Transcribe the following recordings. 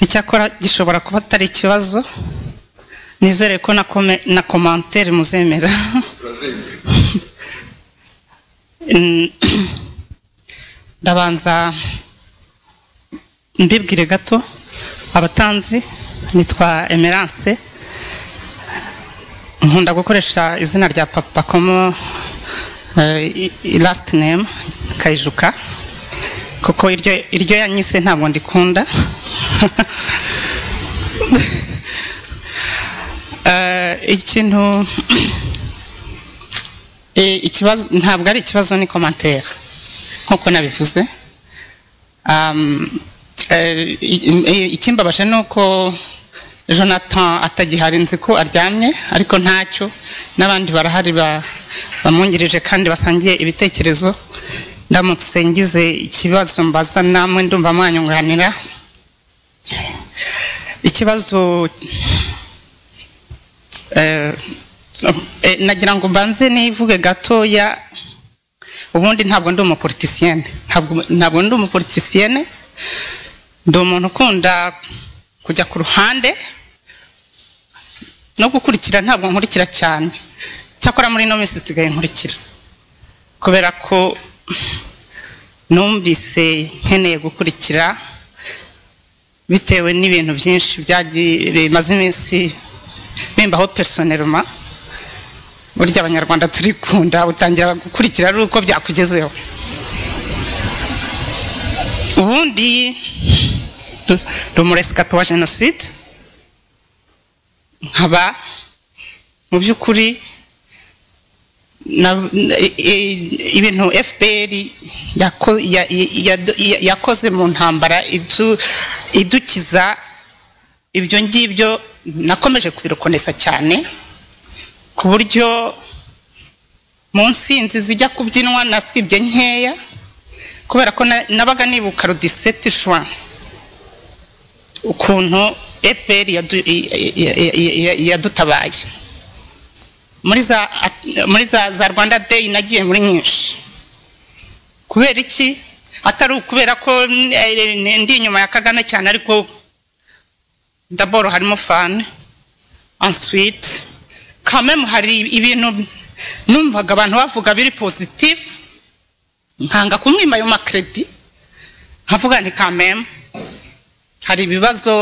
icyakora gishobora kuba atari ikibazo nizere ko na komantere muzemera ndabanza mbibwire gato abatanzi nitwa emerance nkunda gukoresha izina rya papa komo lasiti nemu kayijuka kuko iryo yanyise ntabwo ndikunda ikintu ikibazo ntabwo ari ikibazo ni komantere nk'uko nabivuze ikimbabasha ni uko jonathan atagihari nzi ko aryamye ariko ntacyo n'abandi barahari bamwungirije kandi basangiye ibitekerezo ndamutse ngize ikibazo mbaza namwe ndumva mwanyunganira ikibazo nagira ngo mbanze nivuge gatoya ubundi ntabwo ndi umupolitisiyene ntabwo ndi umupolitisiyene ndi umuntu ukunda kujya ku ruhande no gukurikira ntabwo nkurikira cyane cyakora muri ino minsi isigaye nkurikira kubera ko numvise nkeneye gukurikira bitewe n'ibintu byinshi bimaze iminsi bimbaho personeroma burya abanyarwanda turikunda utangira gukurikira ari uko byakugezeho ubundi ndi umuresikapi wa jenoside nkaba mu by'ukuri ibintu fpr yakoze mu ntambara idukiza ibyo ngibyo nakomeje kubirokonesa cyane ku buryo mu nsinzi zijya kubyinwa nasibye nkeya kubera ko nabaga nibuka rudiseti shwa ukuntu fpr yadutabaye muri za rwanda deyi nagiye muri nyinshi kubera iki atari ukubera ko ndi inyuma ya kagame cyane ariko ndaboro harimo fani answite kamemu hari ibintu numvaga abantu bavuga biri pozitifu nkanga kumwima ayo makeredi nkavuga ni kamemu hari ibibazo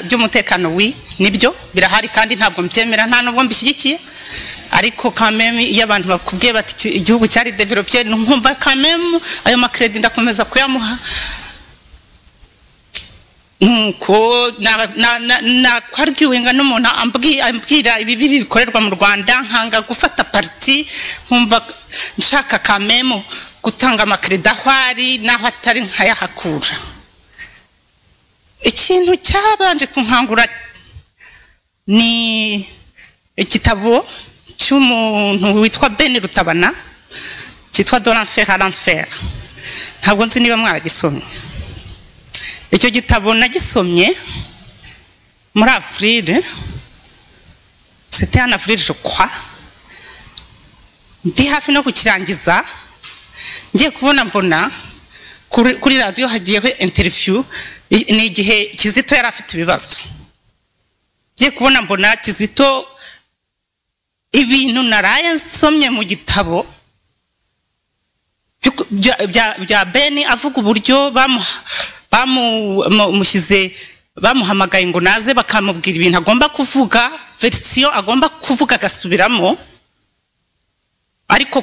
by'umutekano wi nibyo birahari kandi ntabwo mbyemera nta nubwo mbishyigikiye ariko kamemu iyo abantu bakubwiye bati igihugu cyari deverope nkumva kamemu ayo makeredi ndakomeza kuyamuha nuko nakwarwiwenga n'umuntu ambwira ibibi bikorerwa mu rwanda nkanga gufata pariti nkumva nshaka kamemu gutanga amakereda aho ari n'aho atari nkayahakura ikintu cyabanje kunkangura ni igitabo cy'umuntu witwa beni rutabana cyitwa doranferi aranferi ntabwo nzi niba mwaragisomye icyo gitabo nagisomye muri afurire site hano afurire jokwa ndi hafi no kukirangiza ngiye kubona mbona kuri radiyo hagiyeho interiviyu ni igihe kizito yari afite ibibazo ngiye kubona mbona kizito ibintu naraye nsomye mu gitabo bya beni avuga uburyo bamuha bamushyize bamuhamagaye ngo naze bakamubwira ibintu agomba kuvuga verisiyo agomba kuvuga agasubiramo ariko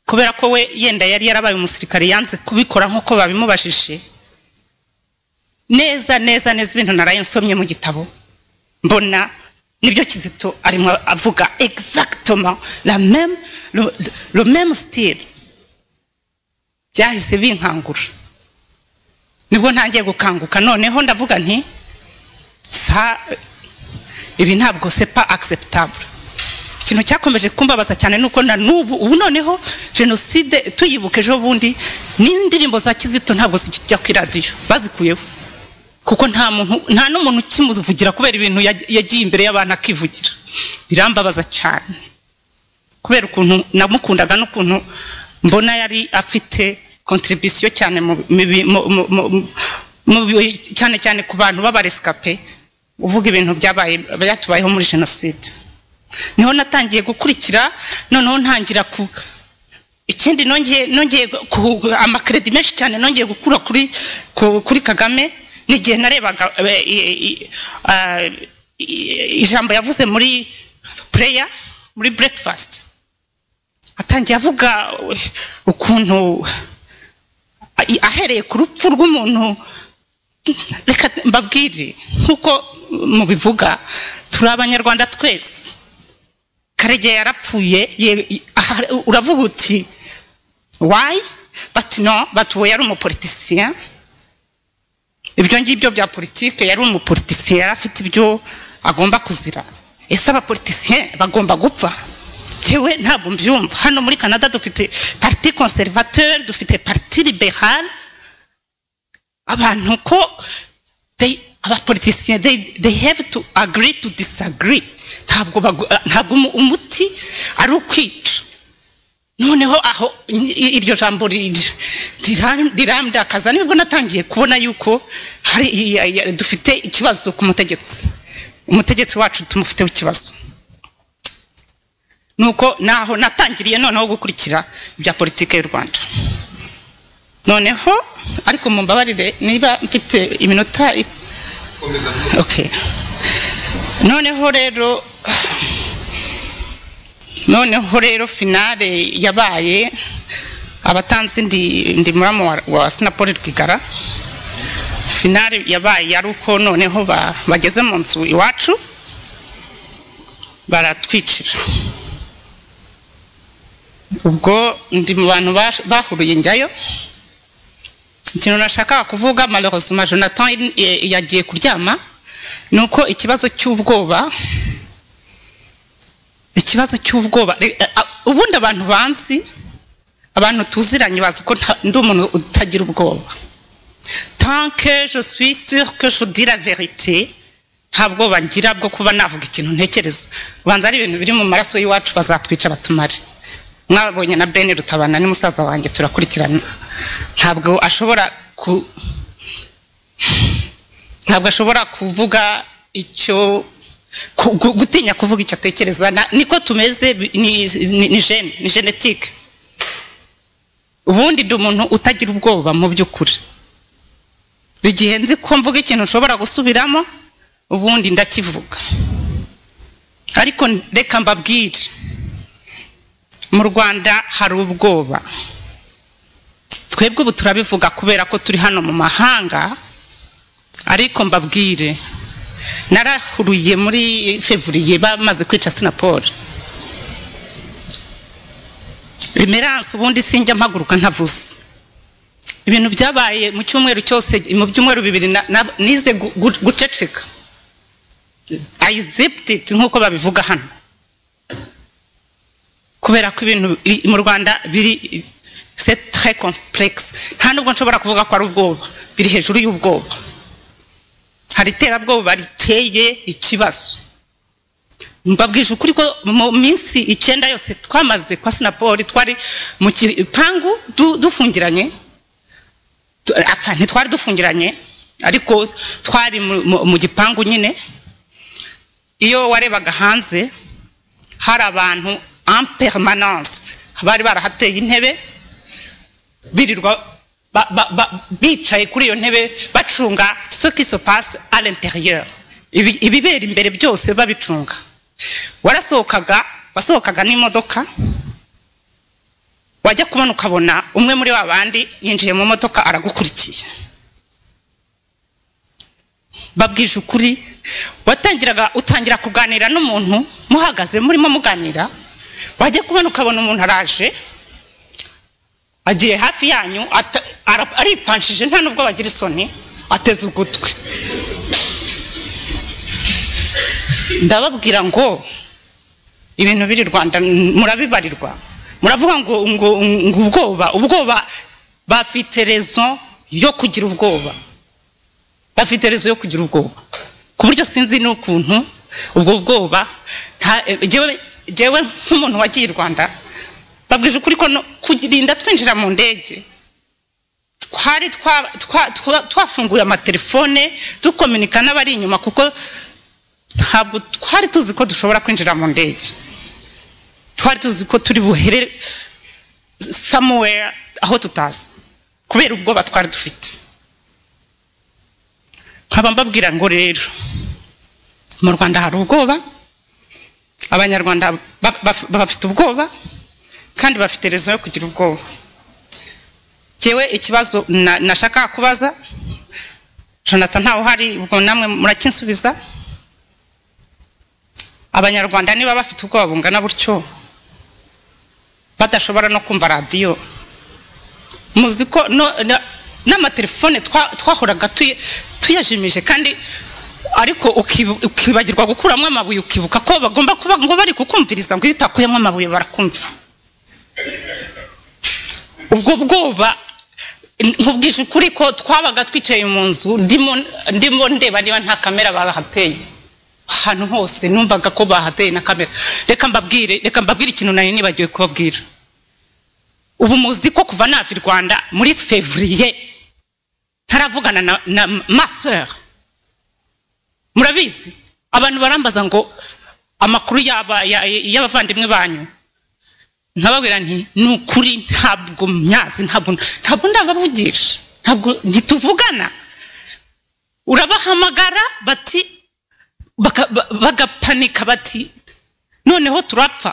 kubera ko we yenda yari yarabaye umusirikare yanze kubikora nk'uko babimubajije neza neza neza ibintu naraye nsomye mu gitabo mbona nibyo kizito arimo avuga egisagitoma meme sitire byahise binkangura nibwo ntangiye gukanguka noneho ndavuga nti ibi ntabwo sepa akiseputabure ikintu cyakomeje kumbabaza cyane ni uko na n'ubu ubu noneho jenoside tuyibuka ejo bundi n'indirimbo za kizito ntabwo zijya ku iradiyo bazikuyeho kuko nta muntu nta n'umuntu ukimuvugira kubera ibintu yagiye imbere y'abantu akivugira birambabaza cyane kubera ukuntu namukundaga n'ukuntu mbona yari afite kontribisiyo cyane mu bi- cyane cyane ku bantu b'abaresikape uvuga ibintu byabaye byatubayeho muri jenoside niho natangiye gukurikira noneho ntangira ku ikindi nongeye nongeye ku amakredi menshi cyane nongeye gukura kuri ku- kuri kagame n'igihe narebaga eh, i- i- ah, i- ijambo yavuze muri pureya muri burekifasiti atangiye avuga eh, ukuntu a- ahereye ku rupfu rw'umuntu reka mbabwire nk'uko mubivuga turi abanyarwanda twese karegeya yarapfuye ye- i- aha- uravuga uti wayi bati no bati uwo yari umupolitisiya ibyo ngibyo bya politike yari umupolitisiya yari afite ibyo agomba kuzira ese abapolitisiye bagomba gupfa jewe ntabwo mbyumva hano muri canada dufite parti conservateur dufite parti liberale abantu ko they abapolitisiye they, they have to agree to disagree ntabwo bagu- ntabwo umu- umuti ari ukwica noneho aho i- iryo jambo ri- riram- rirandakaza nibwo natangiye kubona yuko hari i- i- i- dufite ikibazo ku mutegetsi umutegetsi wacu tumufiteho ikibazo nuko naho natangiriye noneho gukurikira ibya politike y'u rwanda noneho ariko mumbabarire niba mfite iminota i- okay. noneho rero noneho rero finale yabaye abatanzi ndi, ndi muramu wa, wa sinapoli rwigara finale yabaye ari uko noneho ba, bageze mu nzu iwacu baratwicira ubwo ndi mu bantu bash- bahuruye njyayo ikintu nashakaga kuvuga malheureusement jonathan eh, yagiye kuryama ni uko ikibazo cy'ubwoba ikibazo cy'ubwoba re- eh, ah, ubundi abantu banzi abantu tuziranye bazi ko nta- ndi umuntu utagira ubwoba tant que je suis sûr que je dis la vérité nta bwoba ngira bwo kuba navuga ikintu ntekereza ubanza ari ibintu biri mu maraso y'iwacu bazatwica batumare mwabonye na bene rutabana ni musaza wanjye turakurikirana ntabwo ashobora ku ntabwo ashobora kuvuga icyo ku- gu- gutinya kuvuga icyo atekereza Na- niko tumeze bi- ni ni- ni gene ni genetike ubundi ndi umuntu utagira ubwoba mu by'ukuri igihe nzi ko mvuga ikintu nshobora gusubiramo ubundi ndakivuga ariko reka mbabwire mu rwanda hari ubwoba twebwe ubu turabivuga kubera ko turi hano mu mahanga ariko mbabwire narahuruye muri fevuriye bamaze kwica sinaporo remeranse ubundi sinjya mpaguruka ntavuze ibintu byabaye mu cyumweru cyose mu byumweru bibiri na- na- nize gu- gu- guceceka ayizeptid nk'uko babivuga hano kubera ko ibintu i- mu rwanda biri c'est très complexe nta nubwo nshobora kuvuga ko ari ubwoba biri hejuru y'ubwoba hari iterabwoba riteye ikibazo mbabwije ukuri ko mu minsi icyenda yose twamaze kwa sinapori twari mu gipangu du- dufungiranye Tu- apfa ntitwari dufungiranye ariko twari mu- mu- mu gipangu nyine iyo warebaga hanze hari abantu en permanence bari barahateye intebe birirwa ba- ba- ba- bicaye kuri iyo ntebe bacunga ce qui se passe à l'intérieur Ibi- ibibera imbere byose babicunga warasohokaga wasohokaga n'imodoka wajya kubona ukabona umwe muri wa bandi yinjiye mu modoka aragukurikiye babwije ukuri watangiraga utangira kuganira n'umuntu muhagaze murimo muganira wajya kubona ukabona umuntu araje agiye hafi yanyu ata- ara- aripanshije nta nubwo bagira isoni ateze ugutwi ndababwira ngo ibintu biri rwanda n- murabibarirwa muravuga ngo ngo ngo ubwoba ubwoba bafite rezo yo kugira ubwoba bafite rezo yo kugira ubwoba ku buryo sinzi n'ukuntu ubwo bwoba nta- eh, jyewe- jyewe nk'umuntu wagiye i rwanda babwije ukuri ko no- kurinda twinjira mu ndege twari twa- twa- twa- twafunguye amatelefone dukominika n'abari inyuma kuko ntabwo twari tuzi ko dushobora kwinjira mu ndege twari tuzi ko turi buhere somewhere aho tutazi kubera ubwoba twari dufite nkaba mbabwira ngo rero mu rwanda hari ubwoba abanyarwanda ba- ba- bafite ubwoba kandi bafite rezo yo kugira ubwoba ngewe ikibazo na- nashaka kubaza jonathan ntawe uhari ubwo namwe murakinsubiza abanyarwanda niba bafite ubwoba bungana gutyo badashobora no kumva radiyo muzi ko no- na- n'amatelefone twa- twahoraga tuye- tuyajimije kandi ariko ukibu- ukibagirwa gukuramo amabuye ukibuka ko bagomba kuba ngo bari kukumviriza ngo iyo utakuyemo amabuye barakumva ubwo bwoba nkubwije ukuri ko twabaga twicaye mu nzu ndimo ndimo ndeba niba nta kamera bahateye ahantu hose numvaga ko bahateye na kamera reka mbabwire reka mbabwire ikintu nari nibagiwe kubabwira ubu muzi ko kuva nava i rwanda muri fevriye ntaravugana na, na maseur murabizi abantu barambaza ngo amakuru y'aba- ya- y'abavandimwe banyu nkababwira nti ni ukuri ntabwo myazi ntabwo ntabwo ndabavugisha ntabwo ntituvugana urabahamagara bati baka- ba- bagapanika bati noneho turapfa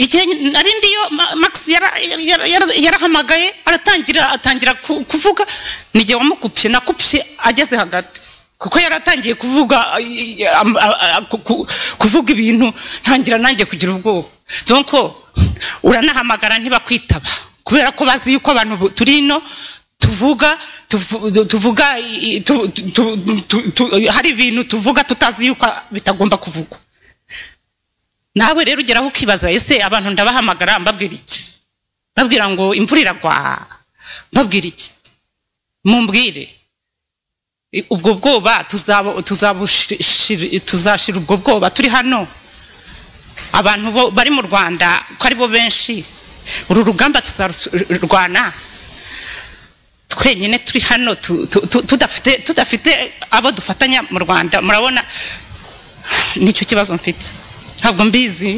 igihe nari ndiyo Ma- max yara- yara- yara- yarahamagaye aratangira atangira ku- kuvuga nijye wamukupye nakupye ageze hagati kuko yaratangiye kuvuga ay- ay- am- a- a- ku- ku- kuvuga ibintu ntangira nanjye kugira ubwoba donc uranahamagara ntibakwitaba kubera ko bazi yuko abantu bu- turi ino tuvuga tuvu- tuvuga i- i- tu- tu- tu- tu- hari ibintu tuvuga tutazi yuko bitagomba kuvugwa nawe rero ugeraho ukibaza ese abantu ndabahamagara mbabwira iki mbabwira ngo imvura iragwa mbabwira iki mumbwire I- ubwo bwoba tuzaba- tuzabushiri- tuzashira ubwo bwoba turi hano abantu bo- bari mu rwanda ko ari bo benshi uru rugamba tuzarurwana twenyine turi hano tu- tu- tu- tudafite tudafite abo dufatanya mu rwanda murabona nicyo kibazo mfite ntabwo mbizi